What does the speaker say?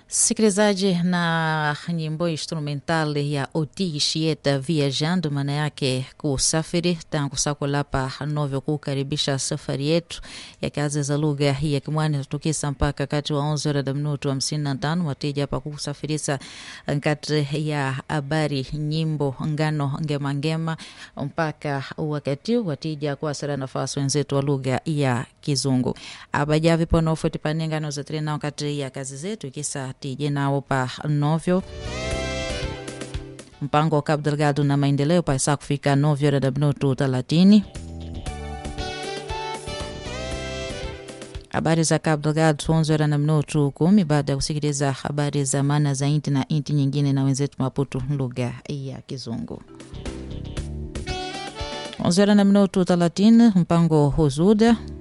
Sikilizaji, na nyimbo instrumental ya Oti Shieta Viajando, maana yake kusafiri tangu sakulapa novyo kukaribisha safari yetu ya kazi za lugha ya Kimwani tutukisa mpaka kati wa onze horas da minuto hamsini na tano watija hapa kusafirisa kati ya habari nyimbo ngano ngema ngema mpaka wakati watija kuasira nafasi wenzetu wa lugha ya Kizungu abajavi panofuti panengano zatiri nao kati ya kazi zetu ikisa tije nao pa novyo mpango wa Cabo Delgado na maendeleo paisa kufika novyo da minuto thelathini habari za Cabo Delgado onze horas na minuto kumi baada ya kusikiliza habari za maana za inti na inti nyingine na wenzetu Maputo lugha ya Kizungu. onze horas na minuto thelathini mpango huzuda